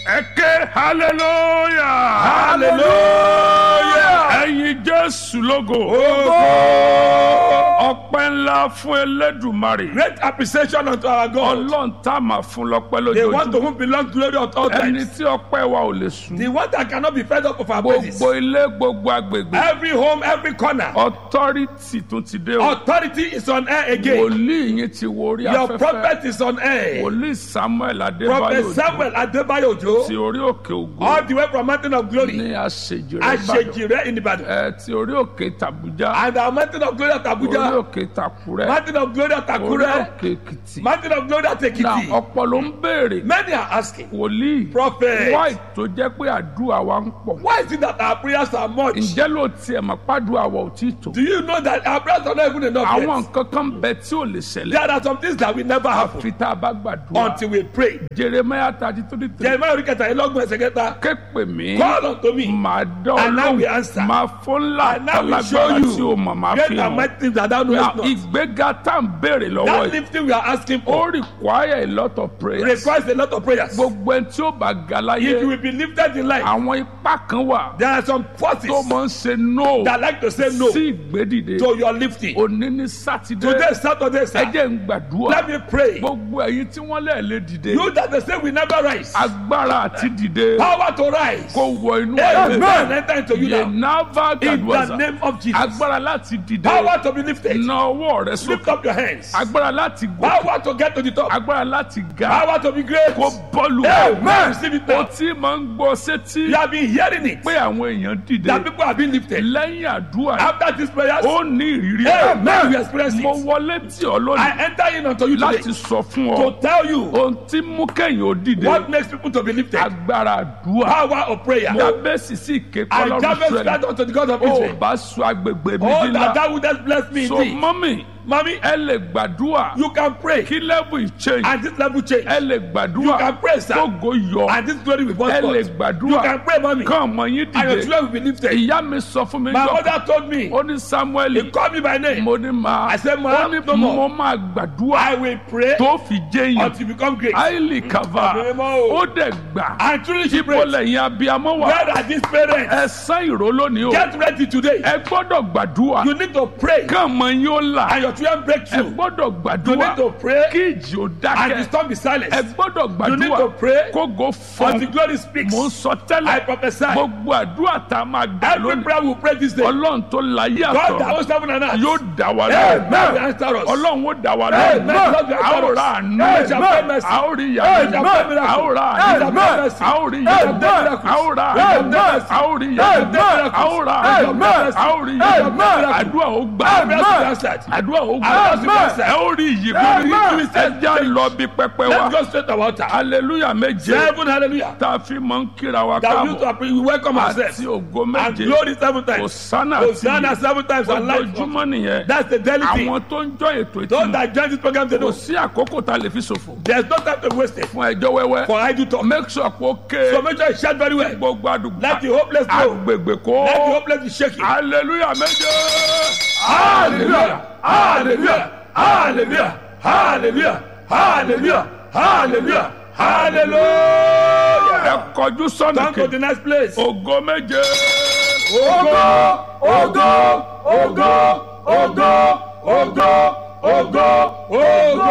ẹ ké hallelujah hallelujah. ẹyin jésù lógo Ogo. ọpẹ́ ńlá fún elédùmarè Great appreciation unto our God. ọlọ́run tá a máa fún lọ́pẹ́ The one to lójoojúmọ́ whom belongs glory at all ẹni times. tí ọpẹ́ wa ò lè sùn The one that cannot be fed up of our praises. gbogbo ilé gbogbo agbègbè Every home, every corner. authority tún ti dé o Authority is on air again. wòlíì yín ti wo orí Your afẹ́fẹ́ prophet is on air. wòlíì samuel Prophet adébáyò Samuel Adebayo ti Ojo. orí òkè ògo All the way from Mountain of Glory. ní àṣejìrẹ́ ìbàdàn Ashejire in Ibadan. ẹ ti orí òkè tàbújá And our Mountain of Glory at orí Abuja. òkè tàkúrẹ́ Mountain of Glory at orí Akure. òkè èkìtì Mountain of Glory at na Ekiti. ọ̀pọ̀ ló ń béèrè Many are asking. wòlíì Prophet. wáì tó jẹ́ pé àdúrà wa ń pọ̀ Why is it that our prayers are much? ǹjẹ́ ló tiẹ̀ mọ̀ pàdúrà wa ò tí ì tó Do you know that our prayers are not even enough àwọn yet? nǹkan kan bẹ tí ò lè ṣẹlẹ̀ There are some things that will never happen àfi tá a bá gbàdúrà until we pray. jeremiah thirty three three Jeremiah orí kẹta ìlọ́gbọ̀n ẹsẹ̀ kẹta. ké pè mí Call unto me. màá dán And now we ọlọ́run answer. máa fún ńlá And now we show àtàlágbára you tí o mọ̀ máa Great fi and hàn mighty things that thou na knowest not. ìgbéga tá à ń béèrè lọ́wọ́ That yìí lifting we are asking ó for require a lot of prayers requires a lot of prayers. gbogbo ẹni tí ó bá ga If you láyé will be lifted in life, àwọn ipá kan wà there are some forces tó máa ń ṣe no that like to say no sí ìgbédìde to your lifting. òní ní sátidé Today, Saturday, ẹ sir, jẹ́ ń gbàdúrà let me pray. gbogbo ẹ̀yin tí wọ́n lẹ̀ lé dìde You that they say we never rise, agbára àti dìde power to rise. kó wọ inú ayé Amen. Enter into you now. yenava In the gadwaza name of Jesus. agbára láti dìde Power to be lifted. na ọwọ́ rẹ Lift sókè up your hands. agbára láti gòkè Power to get to the top. agbára láti ga Power to be great. kó bọ́ọ̀lù Amen. Receive it o now. tí máa ń gbọ́ sétí You have been hearing it. pé àwọn èèyàn dìde That people have been lifted. lẹ́yìn àdúrà After these prayers, ó ní ìrírí Amen. We experience mo it. wọlé tí ọ lónìí I enter in unto you láti today sọ fún ọ to tell you ohun tí mú kẹ́yìn ó dìde what makes people to be lifted. agbára àdúrà Power of prayer. jábẹ́sì sí ìké And kọ́lọ́run Jabez sẹ́lẹ̀ cried unto the God of ó Israel. bá sọ agbègbè mi Oh, dín that lá thou wouldest bless me so indeed. mọ́mì Mommy, ẹ lè gbàdúrà you can pray. kí level change And this level change. ẹ lè You gbàdúrà can pray, sir. kógo yọ And this glory will burst ẹ lè forth. You gbàdúrà can pray, mommy. kán ọmọ yín And your dìde children will be lifted. ìyá mi sọ fún mi My jọ mother told me, ó ní samuel he called me by name. mo ní máa I said, "Ma, ó ní no more." mo máa gbàdúrà I will pray tó fi jẹyàn until you become great. àìlì kava Àbẹ̀rẹ̀ mọ́ o. ó dẹ̀ gbà And truly she ibo prayed. lẹ́yìn abiyamọ wà Where are these parents? ẹ sán ìró lónìí o Get ready today. ẹ gbọ́dọ̀ gbàdúrà You need to pray. kán ọmọ yín ó là And your children break ẹ through. gbọ́dọ̀ You gbàdúrà need to pray. kí ìjì ó And the dákẹ́ storm be silent. ẹ gbọ́dọ̀ You need to gbàdúrà pray. kógo fún Until glory speaks. mò ń sọ I tẹ́lẹ̀ prophesy. gbogbo àdúrà tá a máa gbà Every lónìí prayer we pray this day. ọlọ́run tó láyé God that àtọ̀ owns heaven and earth. yóò dá wa Amen. lóhùn will answer us. ọlọ́run ó dá wa Amen. lóhùn Lord, you a ó answer us. ra àánú Amen. Shall pray mercy. a ó rí Amen. ìyanu Shall pray miracle. a ó ra Amen. àánú Shall pray mercy. a ó rí Amen. ìyanu Miracle. a ó ra Amen. àánú Mercy. a ó rí Amen. ìyanu Miracle. a ó ra Amen. àánú Mercy. a ó rí Amen. ìyanu Miracle. àdúrà ó gbà Amen. Answered. àdúrà ó gbà Amen. ẹ ó rí ìyí Amen. gbórí ẹ já lọ bí pẹpẹ wa Let's go straight to our altar. hallelujah méje Seven hallelujah. tá a fi máa ń kíra wa That we used to káàbọ̀ appre- we welcome ourselves. àti ògo And méje glory seven times. hosanna Hosanna àti seven times and life. ojoojúmọ́ nìyẹn That's the daily thing. àwọn tó ń jọ ètò Those ìtumọ̀ that join this program, they kò know. sí àkókò tá a lè fi ṣòfò There's no time to waste it fún ẹjọ́ wẹ́wẹ́ for idle talk. make sure pé ó ké So make sure you shout very well. gbogbo àdúgbò Let the hopeless go. agbègbè kó Let the hopeless be shaking. hallelujah méje Hallelujah! Hallelujah! Hallelujah! Hallelujah! Hallelujah! Hallelujah! Hallelujah! ẹ kọjú sọ́nà Come to kejì the next place. ògo méje Ogo! Ogo! Ogo! Ogo! Ogo! Ogo! Ogo!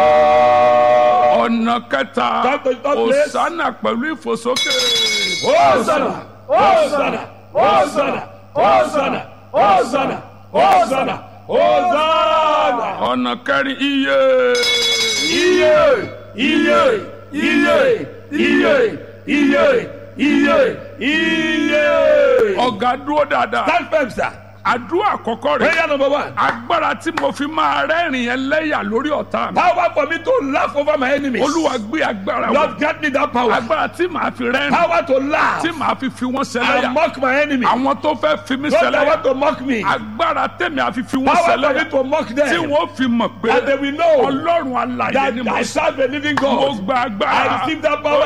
ọ̀nà kẹta Come to the third place. hosanna pẹ̀lú ìfòsókè Hosanna! Hosanna! Hosanna! Hosanna! Hosanna! Hosanna! Hosanna! ọ̀nà kẹrin iye Iye! Iye! Iye! Iye! Iye! Iye! Iye! ọ̀gá dúró dáadáa Stand firm, sir. àdúrà àkọ́kọ́ rẹ̀ Prayer number one. agbára tí mo fi máa rẹ́rìn ẹlẹ́yà lórí ọ̀tá mi Power for me to laugh over my enemies. olúwa gbé agbára wọ̀ Lord, grant me that power. agbára tí màá fi rẹ́rìn Power to laugh tí màá fi fi wọ́n and ṣẹlẹ́yà mock my enemy. àwọn tó fẹ́ fi mí Those that ṣẹlẹ́yà want to mock me. agbára tẹ̀mí àfi fi wọ́n Power for me ṣẹlẹ́yà to mock tí them. wọ́n fi mọ̀ pé And they will know ọlọ́run alàyè that ni mo I sọ serve a living mo God. gba I agbára receive that power.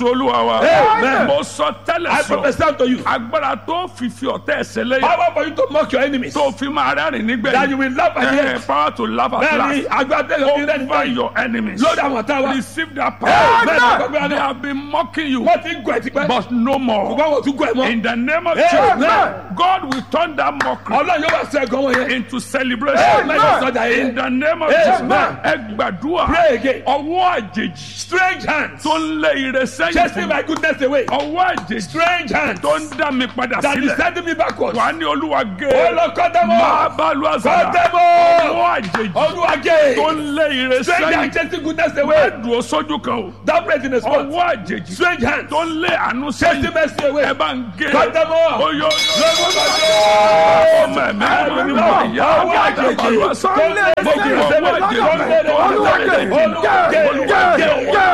olúwa wa Amen. mo sọ tẹ́lẹ̀ I sọ prophesy unto you. agbára tó fi fi ọ̀tẹ̀ ẹsẹ̀ lẹ́yìn Power for you to mock your enemies. tó fi máa rẹ́rìn That you nígbẹ̀yìn will laugh at the Eh, end. power to laugh at Bẹ́ẹ̀ni, last agbára yóò fi rẹ́ over nígbà your enemies lórí àwọn ọ̀tá wa. receive that Amen. power they have been mocking you Wọ́n ti ń gọ̀ ẹ̀ tipẹ́. but no more Ṣùgbọ́n wọ́n tún gọ̀ ẹ̀ mọ́. in the name of Amen. Jesus God will turn that mockery Ọlọ́run yóò wá sọ ẹ̀gàn wọn yẹn. into celebration Amen. Sọ́jà in yẹn. the name of Amen. Jesus ẹ gbàdúrà Pray again. ọwọ́ àjèjì Strange hands. tó ń lé ire sẹ́yìn Chasing fún my goodness away. ọwọ́ àjèjì Strange hands. tó ń dá mi padà That is sílẹ̀ sending me backwards. wà á ní olúwa Ó gé lọ kọ́ dẹ́mọ̀. máa bá lu Kọ́ àṣàlà dẹ́mọ̀. ọwọ́ àjèjì Olúwàgé. tó ń lé ire Strange sẹ́yìn hands chasing goodness ẹ away. dùn ó sójú kan o Don't pray in the spot. ọwọ́ àjèjì Strange hands. tó ń lé àánú Chasing sẹ́yìn mercy away. ẹ bá ń gé Kọ́ dẹ́mọ̀. oyó ọmọ ẹ̀mí Ọwọ́ ọmọ ìyá ọwọ́ àgbàdo àjèjì. àlùfáà Tó ń lé gbogbo mercy ọwọ́ away. àjèjì Tó ń lé tó ń lé Olúwàgé. Olúwàgé. Olúwàgé.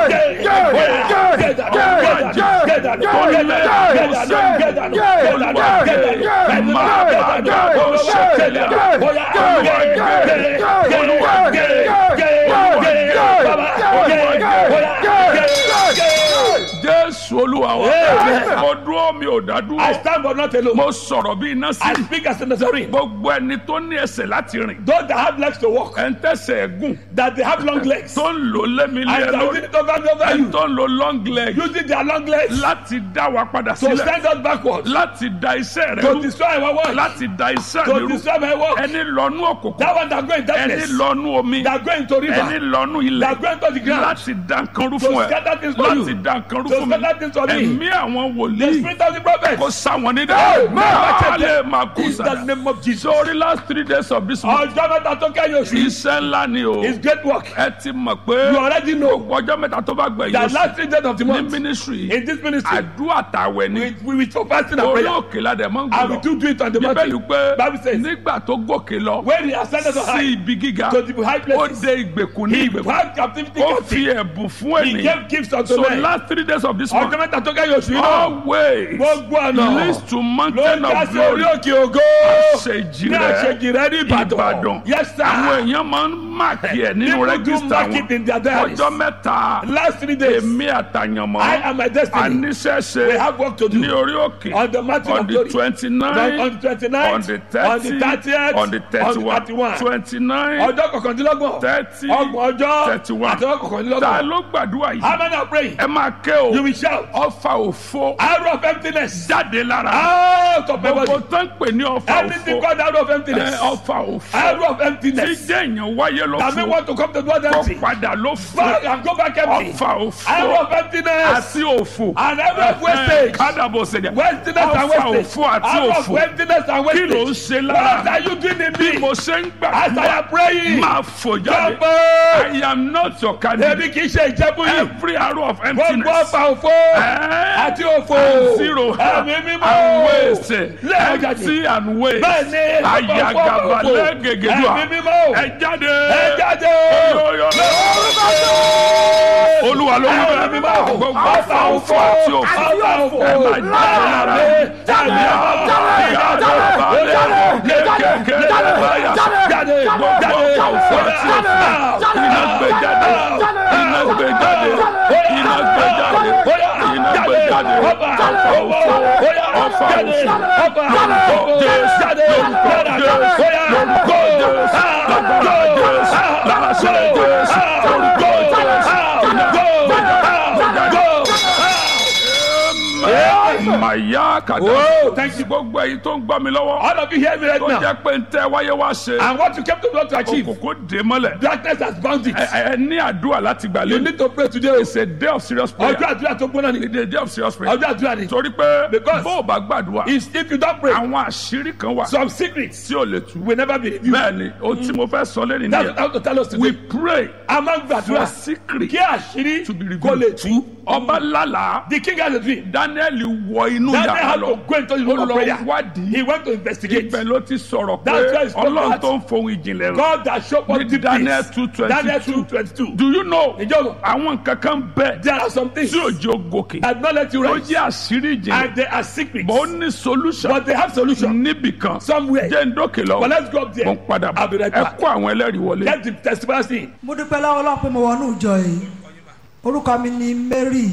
Get that. Get that. Get that. Get that. Get that. Get that. Get that. jésù olúwa wa Amen. mo dúró mi ò dá I dúró stand but not alone. mo sọ̀rọ̀ bí iná sí I speak as a Nazarene. gbogbo ẹni tó ní ẹsẹ̀ láti rìn Those that have legs to walk, ẹ̀ ń tẹ̀sẹ̀ ẹ̀gùn that they have long legs, tó ń lò lémi lé and they are lórí using it over and over ẹ̀ you, tó ń lo long leg using their long legs láti dá wa padà to sílẹ̀ send us backwards, láti da iṣẹ́ rẹ to rú destroy our work, láti da iṣẹ́ mi to rú destroy my work. ẹni lọ́nú òkùnkùn That one that go in ẹni darkness, lọ́nú omi that go into ẹni river, lọ́nú ilẹ̀ that go into the ground, láti dá nǹkan rú to fún ẹ scatter things for láti you, dá nǹkan rú to fún mi scatter things for me. ẹ̀mí àwọn The wòlíì spirit of the prophet, kò sáwọn ní Amen. dẹ́ máa lè máa kú in the sára name of Jesus. sórí last three days of this month Ọjọ́ mẹ́ta tó kẹ́yìn oṣù, iṣẹ́ ńlá ni o is great work. ẹ ti mọ̀ pé You already know gbogbo ọjọ́ mẹ́ta tó bá gbẹ̀yìn that oṣù last three days of the ní month, mínísírì in this ministry, àdúrà tàwẹ̀ ni we, we, we for fasting and orí prayer, òkè ládẹ̀ mọ́ ń and we gbọ́dọ̀ do do it on the bíbélì mountain. pé Bible says, nígbà tó gòkè lọ when he ascended on sí high, ibi gíga to the high ó places, dé ìgbèkùn ní he ìgbèkùn had captivity ó captive. fi ẹ̀bùn fún He ènìyàn gave gifts unto so men. last three days of this Ọjọ́ month mẹ́ta tó kẹ́yìn oṣù yìí náà, always gbogbo ọ̀nà leads to ló mountain ń já of sí orí glory òkè ògo. àṣejì Ní rẹ̀ àṣejì rẹ̀ ní Ìbàdàn. Ìbàdàn Yes sir. àwọn èèyàn máa ń máàkì ẹ̀ nínú People do rẹ́gísítà mark it in their wọn diaries. ọjọ́ mẹ́ta Last three days, èmi àtàyànmọ́ I am my destiny. àníṣẹ́ṣe We have work to ní do. orí òkè On the mountain on of the glory. twenty On nine on the twenty-ninth, on the on the thirty thirtieth, on the thirty one thirty-one. twenty nine Ọjọ́ kọkàndínlọ́gbọ̀n. thirty Ọgbọ̀n ọjọ́. thirty one Àti ọjọ́ ta kọkàndínlọ́gbọ̀n. ló gbàdúrà How yìí many are praying? ẹ máa ké o You will shout. ọfà òfo Arrow of emptiness. jáde lára Out of my gbogbo body. tó ń pè ní ọfà Anything òfo called arrow of ẹ, emptiness. ọfà òfo Arrow of tí emptiness. jẹ́ èèyàn wáyé ló That may fò want to come to God kó empty. padà ló fò Back and go back empty. ọfà òfo Arrow of emptiness. àti òfò And arrow of wastage. kádàbò sẹ̀dẹ̀ Wastiness and ọfà wastage. òfo àti Arrow of òfò emptiness and kí ló ń wastage. ṣe What lára are you doing in bí me? mo ṣe ń As I gbàdúrà am praying. máa fò jáde Jump. I am not your candidate Ebi kì í ṣe ìjẹ́bú yìí. every arrow of Gbogbo emptiness ọfà òfo. eh, Àti òfo. and zero Ẹ̀mí and mímọ́. waste Lẹ́yìn jáde. empty and waste Bẹ́ẹ̀ni. ayagaba lẹ́gẹ̀gẹ̀dùà Ẹ̀mí mímọ́. ẹ jáde Ẹ jáde. Oyoyo. olúwa ló ń Ẹ̀mí bẹ mímọ́. gbogbo ọfà òfò àti òfò Ọfà òfo. ẹ máa jáde lára Jáde. Jáde. Jáde. Kékeré báyà. Jáde. gbogbo ọfà òfò àti òfò iná gbé jáde iná gbé jáde iná gbé jáde iná gbé jáde ọfà òfò ọfà òfò lórúkọ jésù lórúkọ jésù lórúkọ jésù lágbára jésù láṣẹ jésù lórúkọ jésù iná gbé jáde màyà kàdá Oh, thank you. gbogbo èyí tó ń gbọ́ mi lọ́wọ́ All of you hear me right tó now. jẹ́ pé ń tẹ́ wáyé wá ṣe And what you came to God to achieve. òkùnkùn dé mọ́lẹ̀ Darkness has bound it. ẹ ẹ ní àdúrà láti gbà You lé need to pray today. it's a day of serious prayer Ọjọ́ àdúrà tó gbóná ni. it's a day of serious prayer Ọjọ́ àdúrà ni. torí pé Because- bó o bá gbàdúrà Is if you don't pray, àwọn àṣírí kan wà some secrets tí ò lè tú will never be revealed. bẹ́ẹ̀ ni ohun tí mo fẹ́ sọ lẹ́nu That's what I nìyẹn want to tell us we today. pray A máa ń for gbàdúrà secret kí àṣírí to be kó lè revealed tú. ọba lálàá The king has a dream. daniel wọ inú Daniel yàrá had lọ to go into the room ó of lọ prayer. wádìí He went to investigate. ibẹ̀ ló ti sọ̀rọ̀ pé That's why it's called ọlọ́run that. tó ń fohùn ìjìnlẹ̀ rẹ̀ God that showed us Ní deep Daniel things. 2:22. Daniel two twenty two. do you know Ìjọba. àwọn nǹkan kan bẹ́ẹ̀ There are some things tí òjò gòkè that not let you ó rise. jẹ́ àṣírí ìjìnlẹ̀ And they are secrets. bó ní solution But they have solution. níbì kan Somewhere. jẹ́ ń dókè lọ But let's go up there. mo ń padà bọ̀ I'll be right ẹ back. kó àwọn ẹlẹ́rìí wọlé. Get the testimony. mo dúpẹ́ lọ́wọ́ Ọlọ́run pé mo wọnú ìjọ yìí orúkọ mi ni Mary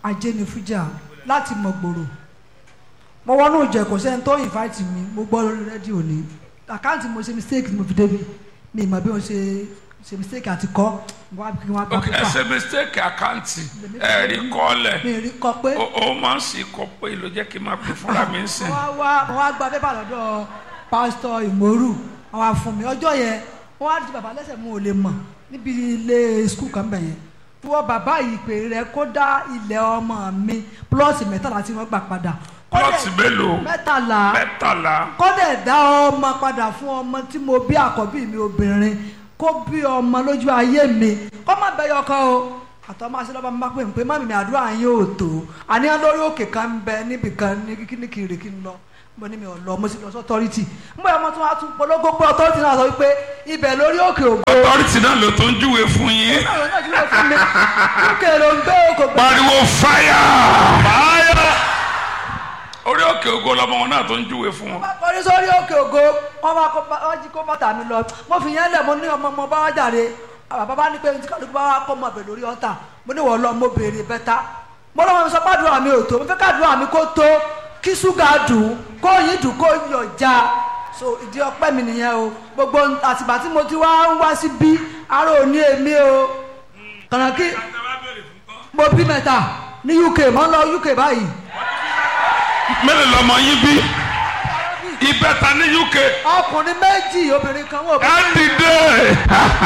ajénifújà láti mọ̀gbòrò mo wọnú ìjọ kò sẹ́ni tó invite mi mo gbọ́ lórí rédíò ní àkáǹtì mo ṣe mistake ni mo fi débi mi ìmọ̀ bí mo ṣe ṣe mistake àti kọ́ mo wá kí wọ́n gba ok pépà ẹsẹ mistake àkáǹtì ẹ̀rí kọ́lẹ̀ mi rí kọ pé ó ó máa ń sì kọ́ pé ló jẹ́ kí n máa pè fúnra mi ń sìn. mo wá wá mo wá gba pépà lọ́dọ̀ pásítọ̀ ìmọ̀rù wọ́n wá fún mi ọjọ́ yẹn wọ́n wá di bàbá lẹ́sẹ̀ mo ò lè mọ̀ níbi ilé skul kan bẹ̀ yẹn wọ́n bàbá ìpè rẹ̀ kó dá ilẹ̀ ọmọ mi plọ́ọ̀tì mẹ́tàlá tí wọ́n gbà padà Kó dẹ̀- plọ́ọ̀tì mélòó mẹ́tàlá mẹ́tàlá kọ́dẹ̀ dá ọmọ padà fún ọmọ tí mo bí àkọ́bí mi obìnrin kó bí ọmọ lójú ayé mi kó má bẹyọ kan o àtọ́ máa ṣe lọ́ba mi bá pè mí pé má mi àdúrà yín ò tó àníyàn lórí òkè kan ń bẹ níbì kan ní kíní kiri kí n lọ mo ní mi ò lọ mo sì lọ sí ọtọ́rìtì ń bọ̀ ọmọ tí wọ́n á tún polówó pé ọtọ́rìtì náà sọ wípé ibẹ̀ lórí òkè ògbó ọtọ́rìtì náà ló tó ń júwe fún yín náà náà jùlọ fún mi òkè ló ń gbé òkè ògbó pariwo fáyà fáyà orí òkè ògo lọmọ wọn náà tó ń júwe fún wọn. bá kọrí sórí òkè ògo wọn bá kó bá- wọn jí kó bàtà mi lọ mo fi yẹn lẹ mo ní ọmọ ọmọ bá wá jàre bàbá bá ní pé ní kálukú bá wá kọ́ ọmọ bẹ̀ lórí ọ̀tà mo ní wọ́n lọ mo béèrè bẹ́tà mo lọ́wọ́ mi sọ pàdúrà mi ò tó mo fẹ́ kàdúrà mi kó tó kí ṣúgà dùn kó yín dùn kó yọ̀ já so ìdí ọpẹ́ mi nìyẹn o gbogbo àtìgbà tí mo ti wá ń wá sí bí ara ò ní èmi o kànáà kí mo bí mẹ́ta ní uk mo ń lọ uk báyìí mélòó lọmọ yín bí ìbẹ́ta ní uk ọkùnrin méjì obìnrin kan wọ́n ẹ dìde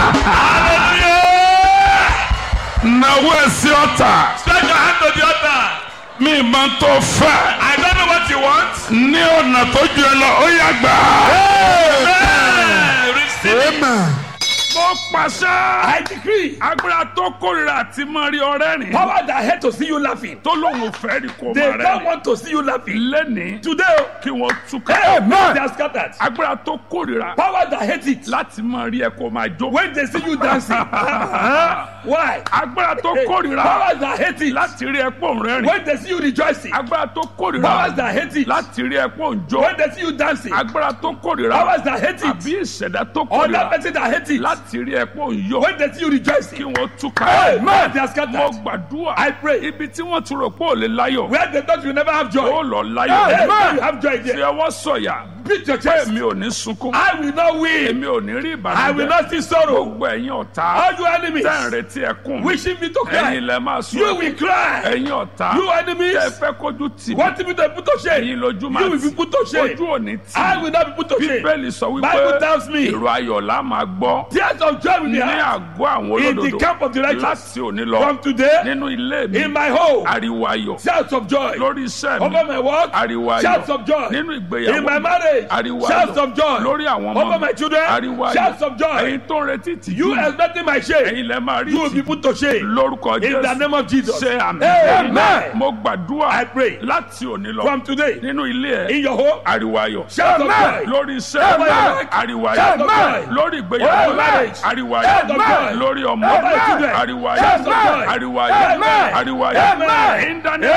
náwó ẹsẹ ọ̀tà Stretch your hand to the altar. mi máa ń tó fẹ́ I don't know what you want. ní ọ̀nà tó ju ẹ lọ ó yá gbà. Hey, receive it. mo pàṣẹ. I decree. agbára tó kórìíra àti máa rí ọrẹ́ rìn. Power that hate to see you laughing. tó lóun ò fẹ́ rí kó They máa rẹ́ don't rìn. want to see you laughing. lẹ́nìí Today, kí wọ́n túká. Amen. they are scattered. agbára tó kórìíra Power that hate it. láti máa rí ẹ kó máa jó. When they see you dancing. Why? agbára tó kórìíra Powers that hate it. láti rí ẹ pò ń rẹ́rìn. When they see you rejoicing. agbára tó Powers kórìíra that hate it. láti rí ẹ pò ń jó. When they see you dancing. agbára tó kórìíra Powers that hate it. àbí ìṣẹ̀dá tó Other kórìíra person that hate it. láti rí ẹ pò ń yọ. When they see you rejoicing. kí wọ́n túká. Amen. They are mo scattered. gbàdúrà. I pray. ibi tí wọ́n ti rò pé ò lè láyọ̀. Where they thought you never have ó joy. lọ Amen. láyọ̀. You have joy fi there. ọwọ́ sọ̀yà. Beat your chest. èmi ò ní sunkún. I will not win. èmi ò ní rí I will ìbànújẹ́. not see sorrow. gbogbo ẹ̀yin ọ̀tá. All you enemies tẹ́ ń retí ẹkún. wishing me to ẹ̀yin cry. lẹ máa sọ. You will cry. ẹ̀yin ọ̀tá. You enemies tẹ́ fẹ́ kójú tì mí. want me to be put to shame. ẹ̀yin lójú máa You will be put to shame. ojú ò ní tì I mí. will not be put to shame. bíbélì sọ wípé Bible tells me ìró ayọ̀ la máa gbọ́. tears of joy will be ní heard àgọ́ àwọn in the olódodo. camp of the righteous. láti òní lọ. From today, nínú ilé mi. in my home, ariwo ayọ̀. shouts of joy. lórí iṣẹ́ mi. Over my work, ariwo ayọ̀. shouts of joy. nínú ìgbéyàwó In my mi. marriage, ariwo shouts ayọ̀. of joy. lórí àwọn ọmọ Over mi. my children, ariwo ayọ̀. shouts of joy. ẹ̀yin tó ń retí tìjú You mi. expecting my shame. ẹ̀yin lẹ máa rí You will be tì put to shame. lórúkọ In the jésù name of Jesus. ṣe àmì Amen. mo gbàdúrà I pray. láti òní lọ From today, nínú ilé ẹ in your home, ariwo ayọ̀ Shout of joy. lórí iṣẹ́ Amen. ariwo Shout ayọ̀ of joy. lórí Over ìgbéyàwó marriage. ariwo Shout of ayọ̀ joy. lórí ọmọ Over your children. ariwo Shout of ayọ̀ joy. ariwo ayọ̀ Amen. ariwo ayọ̀ Amen. in the name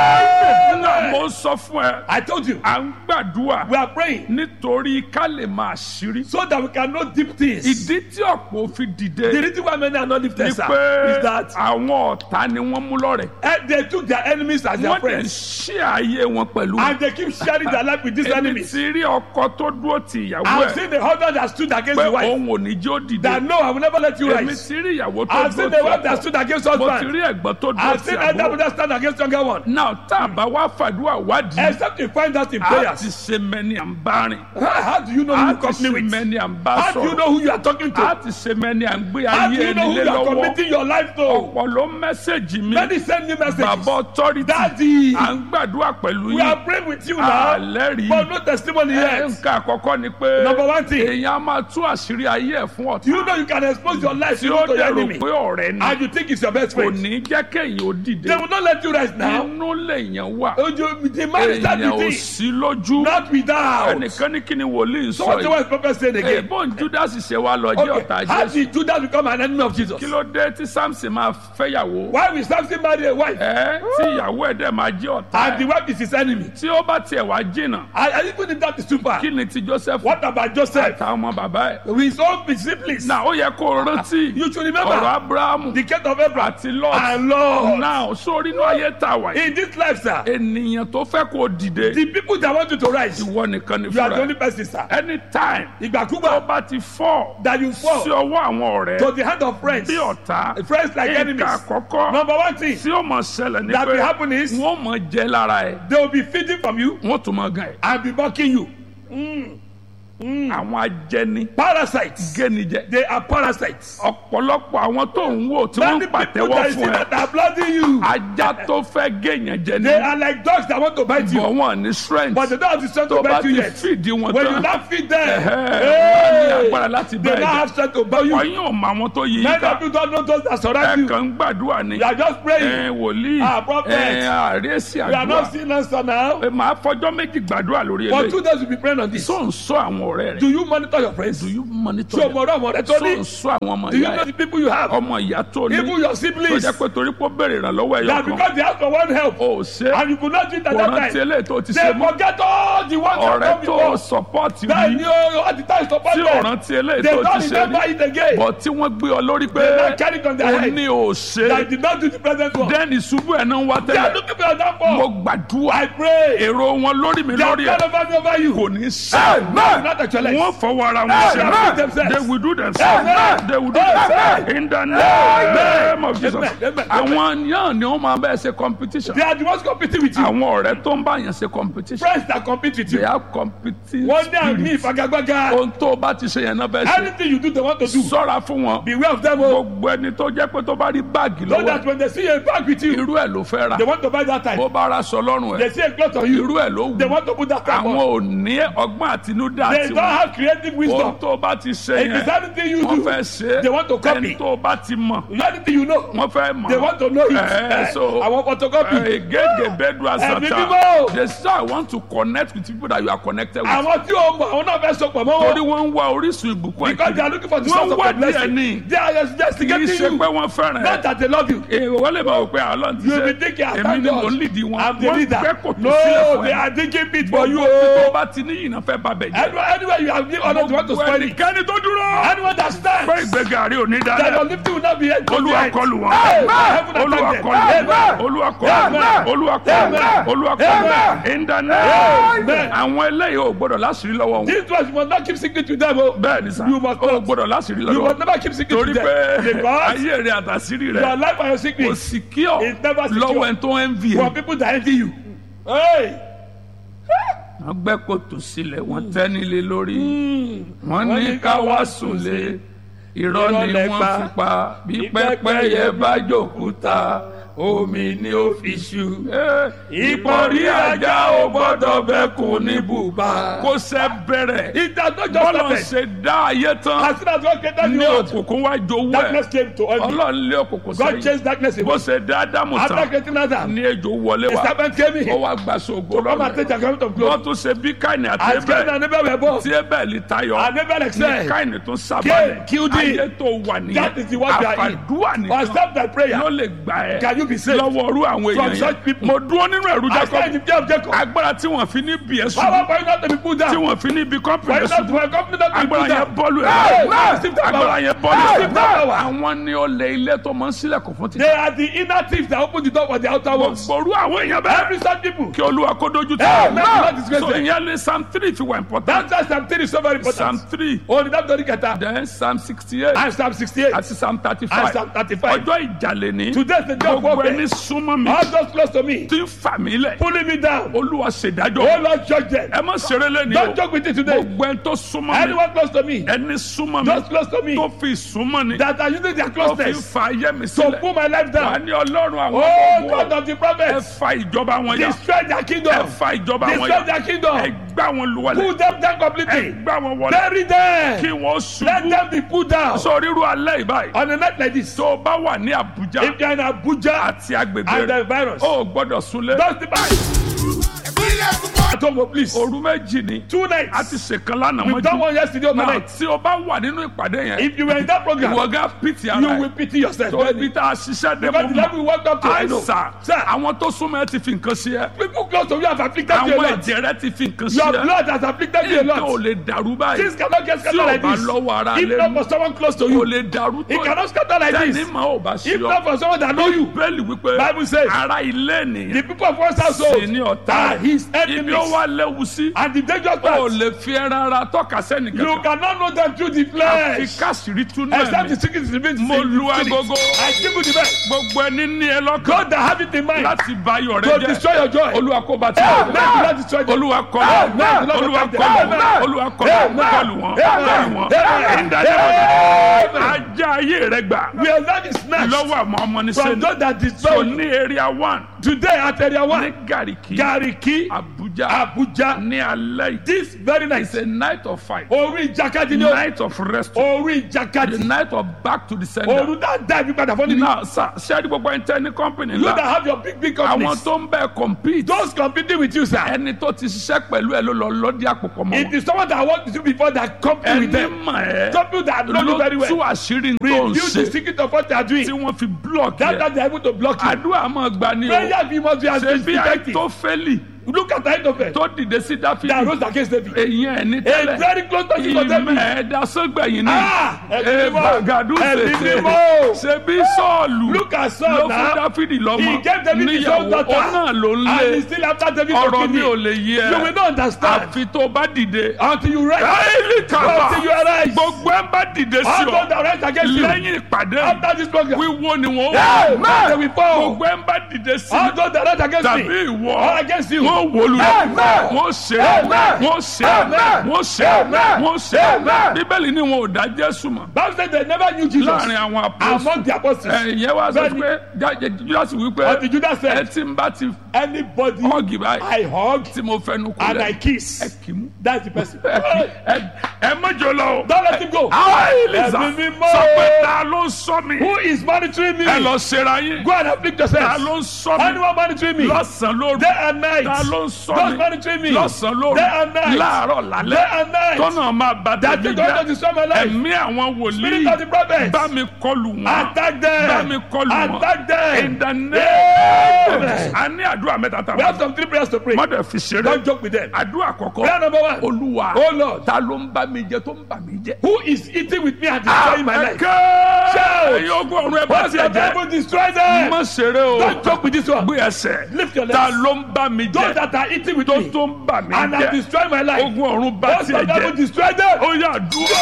Amen. náà mo sọ fún ẹ I told you, à ń gbàdúrà we are praying nítorí ká lè máa ṣírí so that we can know deep things. ìdí tí ọ̀pọ̀ fi dìde The reason why many are not ni lifted sir, pé is that àwọn ọ̀tá ni wọ́n mú lọ́rẹ̀. eh, they took their enemies as their wọ́n dẹ̀ friends ṣí ayé wọn pẹ̀lú. and they keep sharing their life with these èmi enemies. ti rí ọkọ tó dúró ti ìyàwó I've ẹ̀ seen the husband that stood against pé the wife òun ò ní jó dìde. that no, I will never let you èmi rise. ti rí ìyàwó tó I've seen dúró the ti wife that ọkọ. stood against mo ti husband. rí ẹ̀gbọ́n tó dúró I've ti seen elder àbúrò. brother stand against younger one. náà tá a bá wá fàdúrà wádìí. Except you find out in a ti prayers. ṣe mẹ́ni à ń bá rìn. How, how do you know who a you ti company ṣe with? mẹ́ni à ń bá How do you sọ̀rọ̀. know who you are talking a to? ti ṣe mẹ́ni à ń gbé How do ayé you know ẹni who lé you are lọ́wọ́. committing your life to? ọ̀pọ̀ ló mẹ́sẹ̀gì mi. Many send me messages. bàbá authority. Daddy, à ń gbàdúrà pẹ̀lú we yín. are praying with you now. àlẹ́ rí. But no testimony yet. nǹkan àkọ́kọ́ ni pé Number one thing. èèyàn á máa tú àṣírí ayé ẹ̀ fún ọ̀tá You know you can expose your life tí to ó your dẹ̀ rò enemy. pé ọ̀rẹ́ ni And you think it's your best kò friend. ní jẹ́ kéèyàn ó dìde They will not let you rise now. inú lèèyàn wà Oh, you- The man is that èèyàn ò the thing. sí lójú Not with that. out. ẹnìkan ní kí ni wòlíì So sọ what the yìí word prophet saying ẹ again? bọ́n judas ṣe wá lọ jẹ́ Okay, ọ̀tá how jésù did Judas become an enemy of Jesus? kí ló dé tí samson máa fẹ́yàwó Why will Samson marry a wife ẹ tí ìyàwó ẹ̀ dẹ̀ máa jẹ́ ọ̀tá and the ẹ̀ wife is his enemy? tí ó bá tiẹ̀ wá jìnnà And and even if that is too far, kí ni ti joseph what about Joseph? àtàwọn ọmọ bàbá ẹ̀ With his own siblings. náà ó yẹ kó o rántí You should ọ̀rọ̀ remember abrahamu the case of Abraham àti lot and Lord. náà sórí inú ayé tà wá yìí In this life, sir, ènìyàn tó fẹ́ kó o dìde the people that want you to rise, ìwọ nìkan ni you are the fúnra only person, sir. anytime tó Ìgbàkúgbà bá ti fọ́ that you sí fall ọwọ́ àwọn ọ̀rẹ́ to the hand of friends, bí ọ̀tá friends like nǹkan enemies. àkọ́kọ́ Number one thing tí ó mọ̀ ṣẹlẹ̀ ní that will pé happen is wọ́n mọ̀ jẹ́ lára ẹ̀ they will be feeding from you wọ́n tún mọ̀ gan ẹ̀ and be mocking you. àwọn ajẹni Parasites. gẹ́nijẹ They are parasites. ọ̀pọ̀lọpọ̀ àwọn tó ń wò tí wọ́n Many ń people pàtẹ́wọ́ that you see fún ẹ that are blooding you, ajá tó fẹ́ gẹ̀yàn jẹ ní they are like dogs that want to bite you, bọ̀ wọ́n ní strength but they don't have the strength tó to bá bite ti you yet. fìdí wọn When you tán now feed them, ẹ̀hẹ́, wọ́n ní hey, agbára láti bá they ẹ now jà have strength to bite you. ọyún ò mọ àwọn tó yí i Many ká of you don't know those that surround ẹ you. kàn ń gbàdúrà ni You are just praying. ẹ wòlíì Ah, prophet. ẹ àríyèsí You are àdúrà not seeing answer now. ẹ máa fọjọ́ méjì gbàdúrà lórí For eléyìí two days, you'll be praying on this. tó ń sọ àwọn ọ̀rẹ́ rẹ̀ Do you monitor your friends? do you monitor So, them? mo rọ ọmọ rẹ tó tó ń ní. sọ àwọn ọmọ Do you ìyá know ẹ̀ the people you have? ọmọ ìyá tó ní Even your tó siblings. jẹ́ pé torí pé ó béèrè ìrànlọ́wọ́ ẹ̀yọ That kan because they ask for one help ó ṣe and you could not do it at kò that rántí time. eléyìí tó ti They ṣe mọ́ forget all the ones that ọ̀rẹ́ come tó before. sọpọ́ọ̀tì Then rí you at the time support tí ò them. rántí eléyìí They tó don't ti ṣe remember rí it again. bọ̀ tí wọ́n gbé ọ lórí pé They not carry it on their ó head. ní ò ṣe That did not do the present one. dẹ́ni ṣubú ẹ̀ náà ń wá They are tẹ́lẹ̀ looking for your mo downfall. gbàdúrà I pray. èrò wọn lórí mi They are lórí ẹ̀ kind of hand over you. kò ní ṣe Amen. Not actually. wọ́n fọwọ́ ara wọn Amen. ṣe Themselves. they will do themselves Amen. they will do Amen. themselves in the name of Jesus Amen. Amen. àwọn yàn ni wọ́n máa bẹ́ẹ̀ ṣe competition They are the ones competing with you. àwọn ọ̀rẹ́ tó ń bá yàn ṣe competition Friends that compete with they you. have competing One day and me, spirit Fagagbaga. ohun tó o bá ti ṣe yẹn náà bẹ́ẹ̀ ṣe Anything you do, they want to do. sọ́ra fún wọn Beware of them. Oh. gbogbo ẹni tó jẹ́ pé tó bá rí báàgì So lọ́wọ́ that when they see a bag with you, irú ẹ̀ ló fẹ́ ra they want to buy that time. bó bá ra aṣọ lọ́rùn They ẹ̀ see a cloth on you, irú ẹ̀ ló they wù want to put that time àwọn on. ò ní ọgbọ́n àtinúdá They àti don't wọn have creative ohun wisdom. tó o bá ti ṣe If it's yẹn anything you wọ́n do, fẹ́ ṣe they want to copy. ẹni tó o bá ti mọ̀ anything you know, wọ́n fẹ́ mọ̀ they want to know it. Eh, so I want photocopy. egege bedu Ẹ̀mí asata mímọ́. they say I want to connect with people that you are connected with Àwọn tí o mọ̀, àwọn náà fẹ́ sọpọ̀ mọ́ torí wọn. wọ́n ń wá orísun ìbùkún Because they are ẹ̀kiri looking for the wọ́n source ń of wá the díẹ̀ blessing. ní They are kì í investigating ṣe you. pé wọ́n fẹ́ràn Not ẹ̀ that they love you. èrò wọ́n lè máa wò pé àlọ́ ti You ṣe will be thinking, I èmi thank ni mò ń God. lìdí wọn I'm the wọ́n leader. gbẹ́ kòtò sílẹ̀ No, fún they ẹ are digging pit for you. gbogbo tó oh. bá ti ní yìnyín fẹ́ bá bẹ̀ jẹ́ Anywhere, anywhere you have given honor, they want to gbogbo spoil it. ẹnikẹ́ni tó dúró Anyone that stands, pé ìgbéga rí òní that your dálẹ̀ lifting will not be held to the olúwa end. kọlù wọn Amen. Heaven olúwa attack them. kọlù Amen. olúwa kọlù Amen. olúwa kọlù Amen. olúwa kọlù Amen. in the name Amen. àwọn eléyìí ò gbọdọ̀ láṣìírí lọ́wọ́ wọn These ones you must not keep secret with them. Oh. bẹ́ẹ̀ ni sá You must ò not. gbọdọ̀ láṣìírí You lọ́wọ́ must never keep secret torí with pé them. Because ayé rẹ àtàṣírí your rẹ life and your kò secret sì kí ọ is never secure. lọ́wọ́ ẹni tó ń vi for ẹ. people that envy you. Hey. wọ́n gbẹ́ kòtò sílẹ̀ wọ́n tẹ́ nílé lórí wọ́n ní ká wá sùnlé irọ́ ni Irọ́ wọ́n lẹ́pa. fi pa bí pẹ́pẹ́yẹ bá jòkúta omi ni ó fi ṣu. ìpọ́nrí ajá ò gbọ́dọ̀ bẹ́kùn ní bùbá. kó sẹ́ bẹ̀rẹ̀ It has not just bọ́lọ̀ started. ṣe dá ayé tán As soon as God created the ní world, òkùnkùn wá jowó darkness ẹ̀ came to us. ọlọ́run lé òkùnkùn God sẹ́yìn chased darkness bó away. ṣe dá ádámù After tán creating Adam, ní ejò wọlé a wá serpent came ó in wá gba ṣògo to come lọ́rùn and take rẹ̀ the garment of wọ́n glory. tún ṣe bí káìní àti As Cain ẹbẹ̀ and Abel were born, tí ẹbẹ̀ lè tayọ and Abel ní excelled. káìní tún Cain sábàlẹ̀ killed him. ayé tó wà nìyẹn That is the word we are in. àfàdúrà nìkan Accept that prayer. ló lè gbà ẹ́ Can you be saved? lọ́wọ́ orú àwọn From èèyàn such yẹn people. mo dúró nínú ẹ̀rú I stand in Jacob the fear of Jacob. agbára tí wọ́n fi ní bí ẹ̀ Power sùn for you not to be put tí down. wọ́n fi ní bí For kọ́mpìnì you not sùn to for a company not to be agbára put yẹn down. bọ́ọ̀lù Hey, ẹ̀ now receive that agbára power. yẹn bọ́ọ̀lù Receive that ẹ̀ power. àwọn ní ọlẹ̀ ilé tó máa ń sílẹ̀kùn fún They títí are the inner thieves that open the door for the outer ones. gbogbo orú àwọn èèyàn bẹ́ẹ̀ Every such people. kí olúwa kó dojú tì Hey, wọ́n. man, do not disgrace so them. ìyẹn lè psalm three fi wà important That's why Psalm 3 is so very psalm important. three Oh, the David Keta. then psalm sixty eight And Psalm 68. àti psalm thirty And five Psalm 35. ọjọ́ ìjàlè ní Today is the day of gbogbo ẹni warfare. súnmọ́ mi All those close to me. tí ń fà mí lẹ̀ Pulling me down. olúwa Oh, ṣèdájọ́ Lord, judge them. ẹ má ṣeré lẹ́ni o Don't joke with it today. gbogbo ẹni tó súnmọ́ mi Anyone close to me. ẹni súnmọ́ mi Those close to me. tó fi súnmọ́ ni That are using their tó fi closeness fa ayé mi to sílẹ̀ pull my life wà down. ní ọlọ́run àwọn Oh, ọmọ God ogun of the ẹ prophets. fa ìjọba wọn yà Destroy their ẹ kingdom. fa ìjọba wọn Destroy yà their ẹ kingdom. gbá wọn lùwàlẹ̀ Pull them down ẹ completely. gbá wọn wọlé Bury them. kí wọ́n Let ṣubú them be put down. sọ ríru alẹ́ ìbáyìí On a night like this. tó o bá wà ní Àbújá If you're in Abuja àti agbègbè and rẹ̀ the virus. o ò gbọ́dọ̀ súnlé Don't depart. ìpínlẹ̀ Èkó at home, oh, please. òru méjì ni Two a nights. ti ṣèkan lánàá We've done mọ́jú one yesterday náà overnight. tí o bá wà nínú ìpàdé yẹn If you were in that program, ìwọ gá pìtì ara you ẹ will pity yourself. tó ibi tá a ṣiṣẹ́ dé Because the mọ́ level we walked up to, I know. àìsàn Sir, àwọn tó súnmọ́ ẹ ti fi nǹkan sí ẹ people close to you have afflicted you a àwọn lot. ẹ̀jẹ̀ rẹ ti fi nǹkan sí Your ẹ blood has afflicted you a nǹkan ò lot. lè dàrú báyìí Things cannot get tí scattered o like bá this. lọ́wọ́ ara If lé not for someone close to kò you, lè dàrú tó it cannot scatter like tẹ́ni this. mọ́ ò bá sí If ọ not for someone that know you, bẹ́ẹ̀lì wípé Bible says, ara ilé the ènìyàn people of one's household sì ní ọ̀tá are rẹ̀. his ibi ó enemies. wá léwu sí And the dangerous o part, lè fi ẹran ara tọ́ka sẹ́ni you kankan cannot know them through the àfi flesh. káṣírí túnú Except the ẹ̀mí secret is revealed. mo lu agogo I give you the best. gbogbo ẹni ní ẹ lọ́kàn God that have it in mind láti ba ayọ̀ to rẹ jẹ́ destroy your joy. olúwa kó bá ti Amen. bá Do not destroy them. olúwa kọlù Amen. olúwa Amen. kọlù Amen. olúwa kọlù Amen. kọlù wọn Amen. kọlù wọn Amen. ìdájọ́ Amen. ajá ayé rẹ gbà We are not snatched lọ́wọ́ àwọn ọmọ ní from sẹ́ni those that so destroy you. ní area one Today at area ní one, gàríkì Gariki, abuja Abuja, ní alẹ́ yìí this very night, it's a night of fight orí ìjàkadì ni o, night of rest orí the ìjàkadì, night of back to the sender oru that die bí padà fún mi. now sir ṣé ẹni gbogbo ẹni tẹ́ ní company You that ńlá have your big big àwọn companies, tó ń bẹ́ẹ̀ compete those competing with you sir, ẹni tó ti ṣiṣẹ́ pẹ̀lú ẹ ló lọ lọ́dí àpòpọ̀ mọ́ it wọn is someone that worked with you before that compete with ẹni them. mọ̀ ẹ́ Some people that know you very ló tú well. àṣírí tó ń Reveal the ṣe secret of what they are doing. tí wọ́n fi block That yẹ that they are able to block you. àdúrà máa gbà ní o Prayer be must be as ṣe bí effective. àìtófẹ́lì Look at the height of it. tó dìde sí That dáfídì rose against David. èyí ẹ̀ ní A tẹ́lẹ̀ very close person for David. ìmọ̀ ẹ̀dá sọ́gbẹ̀yìn ní Ah, ẹ̀mí ẹ̀ mímọ́. bàgàdù Ẹ̀mí ṣèṣe mímọ́. ṣe bí sọ́ọ̀lù Look at ló Saul fún now. dáfídì lọ́mọ He gave David his níyàwó own daughter. ó náà ló ń And lé he's still after David for ọ̀rọ̀ mi ò kidney. lè yé You will ẹ not understand àfi tó bá dìde until you rise. káyìlì kàbà Until you arise. gbogbo ẹ bá dìde sí All ọ those that rise against you. lẹ́yìn ìpàdé After this program. wíwó ni wọ́n Hey, wò man, they will fall. gbogbo ẹ bá dìde sí All those that rise against tàbí me. ìwọ All against you. wọ́n wò lulẹ̀ Amen. wọ́n ṣe Amen. wọ́n ṣe Amen. wọ́n ṣe Amen. wọ́n ṣe Amen. bíbélì ni wọn ò dá jésù mọ̀ Bible said they never knew Jesus láàrin àwọn apọ́sù among the apostles. ẹ̀yẹ wa sọ Bẹ́ẹ̀ni. pé júdásì wípé Until Judas ẹ said, tí ń bá ti anybody họ́ọ̀gì báyìí I hug tí mo fẹnu kú and I lẹ̀ kiss. ẹ kì í mú That's the person. ẹ ẹ mọ́jọ lọ o. Don't let him go. Elisa Ẹ̀mí mímọ́. sọ pé ta ló ń sọ mi Who is monitoring me? ẹ lọ ṣera yín Go and afflict ta yourself. ló ń sọ mi Anyone monitoring me? lọ́sàn-án lóru Day and night. ta ló ń sọ Those mi monitoring me. lọ́sàn-án lóru Day and night. láàárọ̀ Day lálẹ́ and night. tọ́nà máa bá That tẹ̀mí is going to jẹ́ destroy my life. ẹ̀mí àwọn Spirit wòlíì of the prophets. bá mi kọlù wọn Attack them. bá mi kọlù wọn Attack them. in the name Amen. a ní àdúrà mẹ́ta We have tàbí some three prayers to pray. mọ́tẹ̀ fi ṣeré Don't joke with them. àdúrà àkọ́kọ́ Prayer number one. olúwa Oh Lord. ta ló ń bá mi jẹ tó ń bà mí jẹ. Who is eating with me and destroying my life? ẹ̀kẹ́ Shout. ẹ̀yin ogun ọ̀run ẹ̀ bá What's tiẹ̀ your jẹ́ devil destroy them? má ṣeré o Don't joke with this one. gbé ẹsẹ̀ Lift your ta legs. ló ń bá mi Those jẹ that are eating with tó me tó ń bà mí and have jẹ destroyed my life. ogun ọ̀run bá What's your tiẹ̀ devil jẹ destroy them? ó yà dúró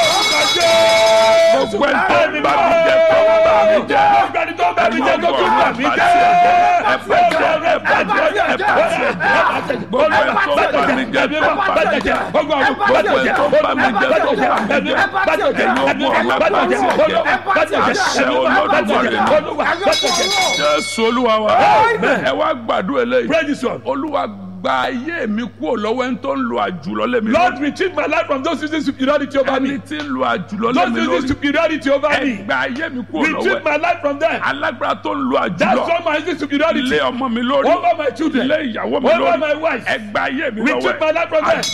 Gbogbo gbogbo ẹ̀ tó ń bá mi jẹ tó ń bà mí jẹ Ọgbẹ́ni tó bá mi jẹ́ ẹ̀yin tó ogun tún ọ̀run bà ẹ̀ mí bá jẹ́. tiẹ̀ jẹ ẹ bá jẹ ẹ bá jẹ ẹ bá tiẹ̀ jẹ gbogbo ẹ̀ tó ń bá mi jẹ tó ń bà mí jẹ gbogbo ẹ̀ tó ń bá mi jẹ tó ń bà mí jẹ ẹ̀yin ogun ọ̀run ẹ̀ bá tiẹ̀ jẹ àṣẹ olódùmarè jésù olúwa wa ẹ wá gbàdúrà eléyìí Pray this one. olúwa gba ayé mi kúrò lọ́wọ́ ẹni tó ń lo àjùlọ lé mi Lord, lórí retrieve my life from those using superiority over ẹni me. tí ń lo àjùlọ lé Those mi using lórí superiority over ẹ me. gba ayé mi kúrò lọ́wọ́ Retrieve ẹ my life from them. alágbára tó ń lo That's àjùlọ why my using superiority lé ọmọ mi lórí over my children, lé ìyàwó mi over my lórí wife. ẹ gba ayé mi lọ́wọ́ Retrieve my ẹ life from them.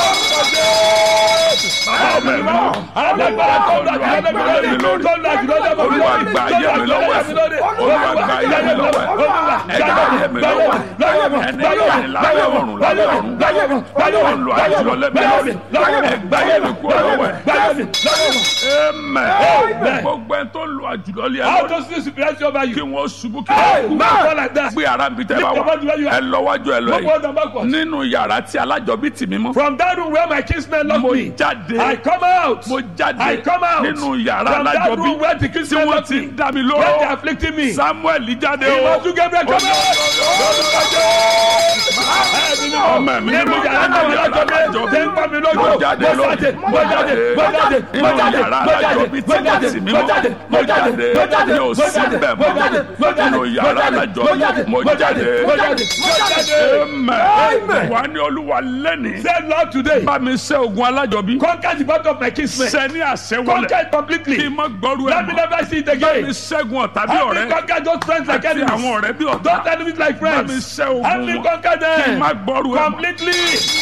ọmọ mi mọ Alágbára tó ń lọ àjùlọ lé mi lórí. Tó ń lọ àjùlọ lé mi lórí. Olúwa gba ayé mi lọ́wọ́ ẹ Olúwa gba ayé mi lọ́wọ́ ẹ ẹ gba ayé mi lọ́wọ́ ẹ ẹni yóò ní lábẹ́ ọ̀run lábẹ́ ọ̀run tó ń lo àjùlọ lé mi lórí ẹ gba ayé mi kúrò lọ́wọ́ ẹ amen gbogbo ẹni tó ń lo àjùlọ lé ẹ How lórí does this superiority over kí you? wọ́n ṣubú kí Hey, wọ́n kú man, fall like that. gbé ara mi tẹ́ bá wà ẹ lọ wájú ẹ lọ Go yìí forward and backwards. nínú yàrá tí alájọbí tì mí mọ́ From that room where my kinsmen locked mo me, jáde I come out. mo jáde I come out. nínú yàrá From that alájọbí room where the tí kinsmen wọ́n locked ti me, ń dá mi where they are lóró afflicting me. samuel jáde o Ìmọ̀tún Gabriel come out. ọmọ mi Nínú yàrá náà wọ́n lájọ mi, tẹ́ ń pa mi lójú. mo jáde Mo jáde, lónìí mo jáde, mo jáde, mo nínú jáde, yàrá mo jáde, alájọbí tí mo wọ́n jáde, tì mí mo mọ́ jáde, mo jáde mo jáde, mi ò mo sí jáde, bẹ́ẹ̀ mo jáde, mo mọ́ jáde, nínú yàrá mo jáde, alájọbí mo mo jáde, jáde mo jáde, mo jáde. amen wà ní olúwa lẹ́nìí Say Lord today, bá mi ṣẹ́ ogun alájọbí conquer the battle of my kinsmen. ṣẹ́ ní àṣẹwọlẹ̀ Conquer it completely. kí n má gbọ́rú ẹ̀ Let me mọ́ never see it bá mi again. ṣẹ́gun ọ̀tá bí Help me ọ̀rẹ́ conquer those friends like àti àwọn enemies. ọ̀rẹ́ bí ọ̀tá Those enemies like bá mi friends. ṣẹ́ Help me ogun wọn conquer them. kí n má gbọ́rú ẹ̀ mọ́. completely.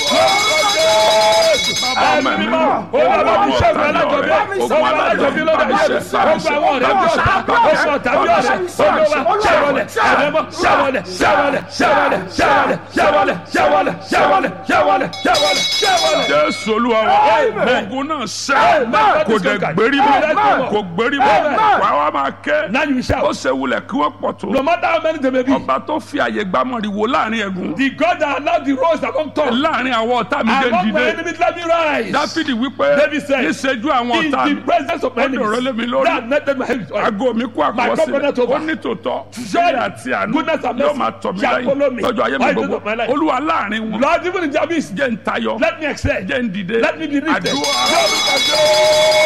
Bàbá ẹ̀mí mi mímọ́ olúwa mi ṣẹ́gun alájọbí ogun alájọbí lọ́dọ̀ ayé mi ogun àwọn ọ̀rẹ́ bí ọ̀tá ogun ọ̀tá bí ọ̀rẹ́ olúwa ṣẹ́wọlẹ̀ ẹ̀rẹ́mọ́ ṣẹ́wọlẹ̀ ṣẹ́wọlẹ̀ ṣẹ́wọlẹ̀ ṣẹ́wọlẹ̀ ṣẹ́wọlẹ̀ ṣẹ́wọlẹ̀ ṣẹ́wọlẹ̀ ṣẹ́wọlẹ̀ ṣẹ́wọlẹ̀ ṣẹ́wọlẹ̀. jésù olúwa wa Amen. ogun náà ṣẹ́ Amen. kò dẹ̀ gbérí Amen. mọ́ kò gbérí mọ́ Amen. wà wá máa ké now you ó shout ṣe wulẹ̀ kí wọ́n pọ̀ tó no matter how many they may be ọba tó fi àyè gbámọ̀rì wò láàrin ẹ̀gún the God that allowed the rose among tongues láàrin àwọn ọ̀tá mi dé among my dìde enemies let me rise dáfídì wípé David said, níṣẹ́jú àwọn in ọ̀tá the mi presence of my ó dọ̀rọ̀ lé mi enemies lórí. that netted my head aago mi kó My àkọsílẹ̀ covenant over. ó ní tòótọ́ Surely, ṣíṣe àti àánú goodness and yóò mercy máa tọ̀ mí shall follow lẹ́yìn me lọ́jọ́ ayé mi all the days gbogbo of my life. olúwa láàrin wọn Lord even in the abyss jẹ́ ń tayọ let me excel jẹ́ ń dìde let me be lifted àdúrà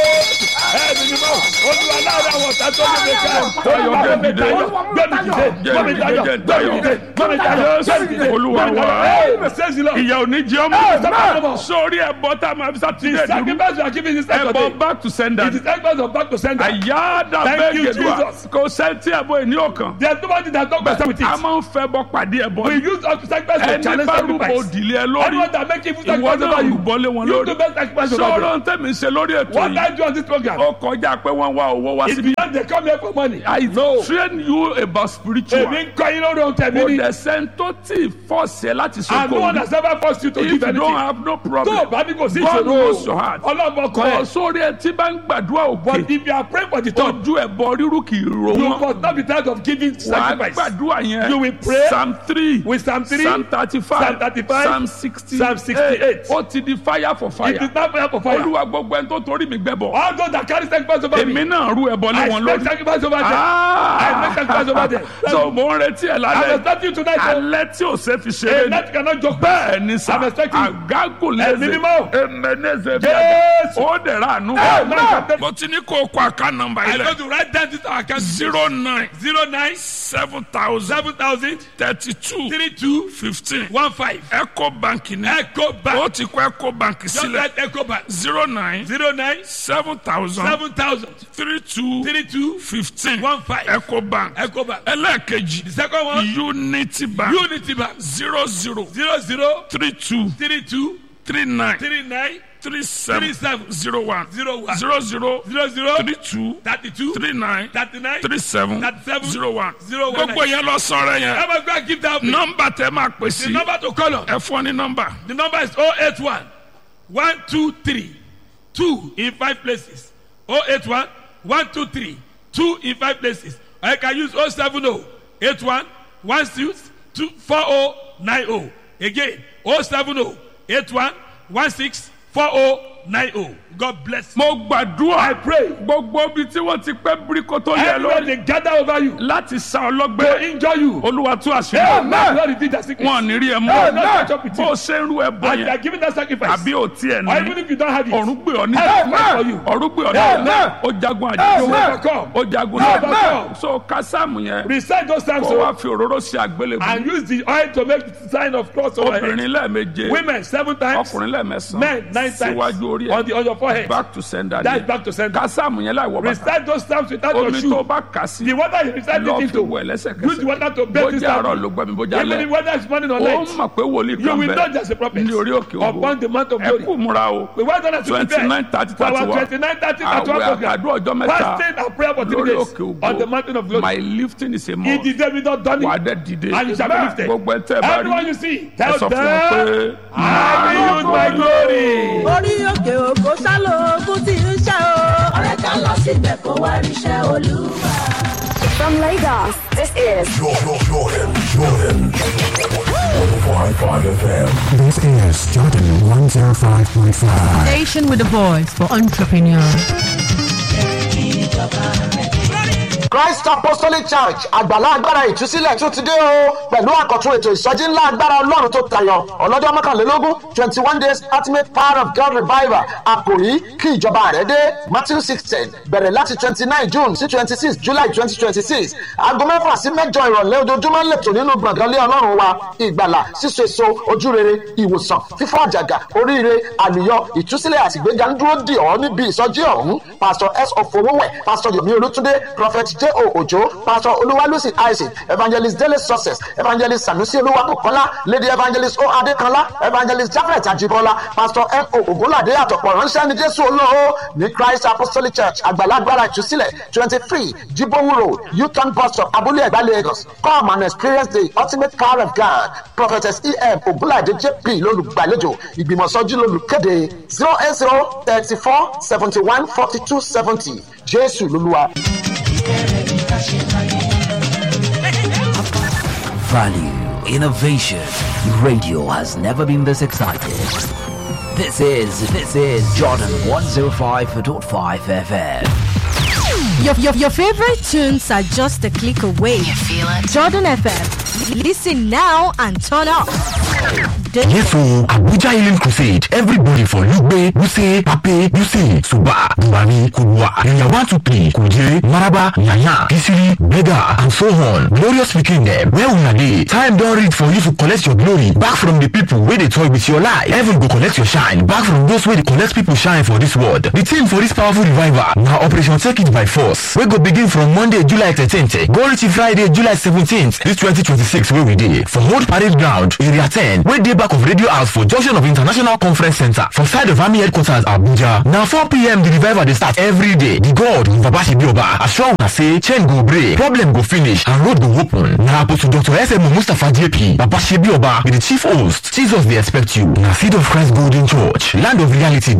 ẹ̀mí ni mo olúwa láàrin àwọn ọ̀tá tó lè ká Tayọ, olúwa jẹ́ gbé mi dìde. tayọ gbé mi dìde gbé mi tayọ Jẹ́ gbé mi dìde gbé mi tayọ gbé mi dìde Olúwa gbé mi wa. tayọ. Hey, says the Lord. ìyà òní jẹ́ Amen. ọmọ sórí ẹ̀bọ tá a máa fi sátidé The dúró sacrifice you are giving this time ẹ̀bọ today back to sender it is sacrifice of back to sender àyáàdà Thank you, bẹ́ẹ̀gẹ̀dùà Jesus. kò sẹ́ńtì ẹ̀bọ ìní ọ̀kan there is nobody that don't concern with a it máa ń fẹ́ bọ pàdé ẹ̀bọ we use us to sacrifice to ẹni challenge bá rúbọ sacrifice òdìlé ẹ lórí anyone that make evil ìwọ sacrifice náà over you rúbọ lé wọn you lórí do best sacrifice over them sọ̀rọ̀ tẹ̀mí ṣe lórí ètò what yìí I do on this program ó kọjá pé wọ́n wá owó wá is síbi. beyond they come here for money I train you about spiritual. èmi ń kọ́ yín lórí ohun tẹ̀mí kò ni dẹ̀ sẹ́ńtò tí fọ́ọ̀sì ẹ láti ṣe and no one kò has ever forced you to if give you don't anything have no tó o problem bá ní kò sí God knows your ìṣòro heart. ọlọ́mọ kan kò ẹ̀ sórí ẹ tí bá ń gbàdúrà but òkè if you are praying for the top ojú ẹ bọ rírú kì í ro you wọn must not be tired of giving wàá sacrifice gbàdúrà yẹn You will pray psalm three with psalm three psalm thirty five Psalm 35, psalm sixty Psalm 68. ó ti di fire for it fire is not prayer for fire olúwa gbogbo ẹni tó torí mi gbẹbọ all those that carry sacrifice over èmi me náà rú ẹbọ lé I wọn expect lórí. sacrifice over them I make sacrifice over them so mo ń retí ẹ I am lálẹ́ expecting you tonight o alẹ́ tí o ṣe fi a ṣeré ni night cannot joke bẹ́ẹ̀ ni sa I'm expecting you. àgágò Ẹ̀mí lẹ́sẹ̀ mímọ́. emeneze bí Jésù. ó dẹ̀ ra àánú. Amen. mo ti ní kó o kọ àká nọ́mbà I yìí go lẹ̀ to write down this account zero nine zero nine seven thousand seven thousand thirty two three two fifteen one five eco bank ni Eco Bank ó ti kọ eco bank just sílẹ̀ write Eco Bank zero nine zero nine seven thousand seven thousand three two three two fifteen one five eco bank Eco Bank ẹlẹ́ẹ̀kejì the second one unity bank Unity Bank zero zero zero zero three two three two three nine three nine three seven three seven zero one zero one zero zero zero zero three two thirty two three nine thirty nine three seven thirty seven zero one zero one gbogbo yẹn lọ sọ̀rọ̀ yẹn Ever go and give that the nọ́mbà tẹ máa pè sí number to call on ẹ fún ọ ní nọ́mbà the number is oh eight one one two three two in five places oh eight one one two three two in five places or you can use oh seven oh eight one one six two four oh nine oh again oh seven oh eight one one six four oh nine oh God bless you. mo gbàdúrà I pray gbogbo ibi tí wọ́n ti pẹ́ bíríkó tó yẹ everywhere lórí they gather over you láti sa to ọlọ́gbẹ́ injure you. olúwa tú àṣírí Amen. Lord repeat that sickness. wọn ò ní rí ẹ Amen. mọ́ Catch up with you. bó o ṣe ń rú ẹ bọ And you are yẹn giving that sacrifice. àbí ò tiẹ̀ or even ní if you don't have it. ọ̀run gbé ọ ní Amen. for you. ọ̀run gbé ọ Amen. ní ó jagun You àjẹjọ́ overcome. ó jagun Amen. náà so kásámù yẹn Recite those times kó so, wá fi òróró sí àgbélébùú and use the oil to make the sign of cross over head. obìnrin lẹ́ẹ̀meje Women seven times. ọkùnrin lẹ́ẹ̀mẹsàn Men nine times. síwájú orí On ẹ̀ the on your forehead. back to sender That's ni back to center. kásámù yẹn láì wọ bàtà Recite those times without your omi tó shoe. bá kà sí The water you recite lọ́ọ́ it fi into. wẹ̀ Use the lẹ́sẹ̀kẹsẹ̀ water to bathe this bójá àárọ̀ time. ló gbọ́ mi bójá Even if lẹ́ whether it's morning or ó night. mọ̀ pé wòlíì You kan will bẹ̀ not just a prophet. ní orí òkè ògo Upon the mount of ẹ glory. kú múra o We want us to prepare 29, 30, for our 31. 29, 30, 31 àwẹ̀ program. àtàdúrà ọjọ́ mẹ́ta Fasting and prayer for three lórí days òkè ògo on the mountain of glory. my lifting is a He must did David not done wà á it. dẹ̀ dìde And you shall be lifted. gbogbo ẹ̀ tẹ́ ẹ bá rí Everyone you see, ẹ tell sọ fún wọn pé them, I will use my glory. orí òkè òkò sálò ogun tí ń ṣe o. ọ̀rẹ́ ká lọ síbẹ̀ kó wá ríṣẹ́ olúwa. From Lagos, this is Jordan, Jordan, Jordan. 105.5 FM. This is Jordan 105.5. Station with a voice for entrepreneurs. Christ Apostolic Church àgbàlá agbára ìtúsílẹ̀ tún ti dé o pẹ̀lú àkọ́tún ètò ìsọjí ńlá agbára ọlọ́run tó tayọ ọlọ́jọ́ mọ́kànlélógún twenty one days ultimate power of God revival àkòrí kí ìjọba rẹ̀ dé Matthew sixteen bẹ̀rẹ̀ láti twenty nine June sí twenty six July twenty twenty six aago mẹ́fà sí mẹ́jọ ìrọ̀lẹ́ ojoojúmọ́ lẹ́tọ̀ nínú gbọ̀ngàn lé ọlọ́run wa ìgbàlà síso èso ojúrere ìwòsàn fífọ́ àjàgà oríire àlùyọ ìtúsílẹ̀ àtìgbéga ń dúró dì ọ́ níbi ìsọjí ọ̀hún Pastor S. Ofowówẹ̀ Pastor Yomi Olútúndé Prophet J. j.o. ojo pastor olúwalúsì isaac evangelist dele success evangelist sanusi olúwabùkọ́lá lady evangelist o adékanlá evangelist jafet ajibola pastor m o ogunlade àtọ̀pọ̀ ránṣẹ́ ní jésù olóhó ní christ apostolic church àgbàlagbára ìtúsílẹ̀ twenty three jibowu road uton bus stop abúlé ẹ̀gbá lagos come and experience the ultimate power of god prophetess em ogunlade jp lolùgbàlejò ìgbìmọ̀sọ́jú lolùkéde zero eight zero thirty four seventy one forty two seventy jésù lolúwa. Value, innovation. Radio has never been this excited. This is this is Jordan 105.5 FM. Your, your, your favorite tunes are just a click away. You feel it? Jordan FM. Listen now and turn up. Yes, so Abuja Healing Crusade. Everybody for Lugbe, Wuse, Pape, Wuse, Suba, Buhari, Kubwa, Area 123, Kuje, Maraba, Yaya, Kisiri, Bega, and so on. Glorious speaking them. Where we are dey? Time don reach for you to collect your glory back from the people wey dey toy with your life. Heaven go collect your shine back from those wey dey collect people shine for this world. The theme for this powerful revival na Operation Take It by Force wey go begin from Monday, July 13th go reach Friday, July 17th this 2026 wey we dey for Old Parade Ground, Area 10 wey dey back of Radio House for junction of International Conference Center for side of Army Headquarters Abuja. Na 4pm the revival dey start every day. The God Baba Shibioba assure una say chain go break, problem go finish and road go open. Na Apostle Dr. SMO Mustapha JP Baba Shibioba be the chief host. Jesus dey expect you. Na Seed of Christ Golden Church, land of reality